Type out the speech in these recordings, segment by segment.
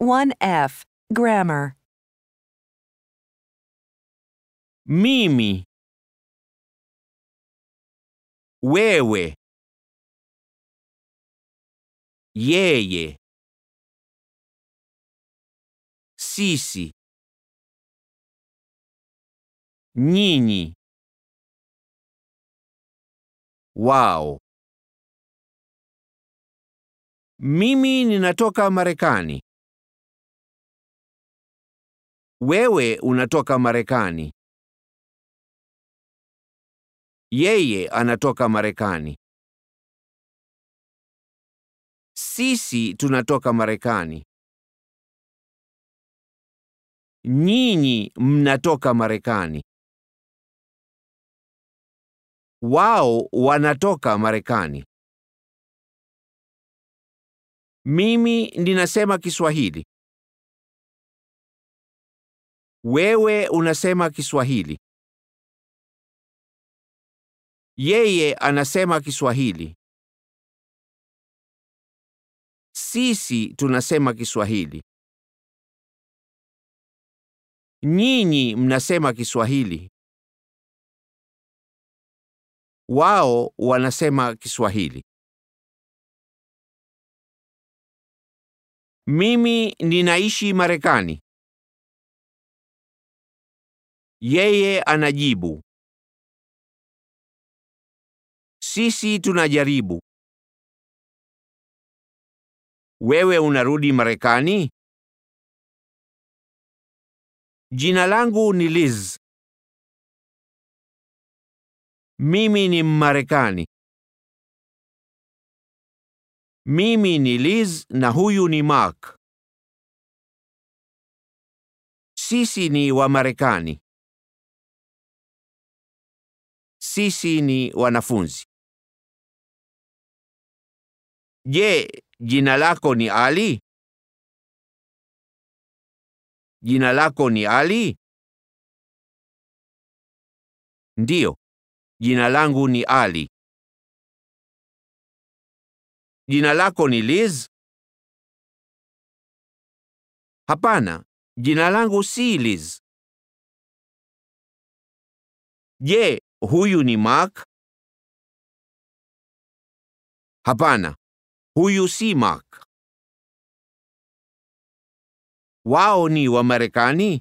1F. Grammar. Mimi. Wewe. Yeye. Sisi. Nyinyi. Wao. Mimi ninatoka Marekani. Wewe unatoka Marekani. Yeye anatoka Marekani. Sisi tunatoka Marekani. Nyinyi mnatoka Marekani. Wao wanatoka Marekani. Mimi ninasema Kiswahili. Wewe unasema Kiswahili. Yeye anasema Kiswahili. Sisi tunasema Kiswahili. Nyinyi mnasema Kiswahili. Wao wanasema Kiswahili. Mimi ninaishi Marekani. Yeye anajibu. Sisi tunajaribu. Wewe unarudi Marekani? Jina langu ni Liz. Mimi ni Mmarekani. Mimi ni Liz na huyu ni Mark. Sisi ni wa Marekani. Sisi ni wanafunzi. Je, jina lako ni Ali? Jina lako ni Ali? Ndiyo. Jina langu ni Ali. Jina lako ni Liz? Hapana, jina langu si Liz. Je, huyu ni Mark? Hapana, huyu si Mark. Wao ni wa Marekani?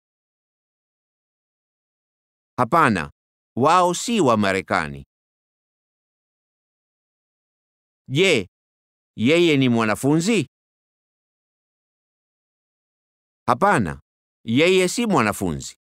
Hapana, wao si wa Marekani. Je, yeye ni mwanafunzi? Hapana, yeye si mwanafunzi.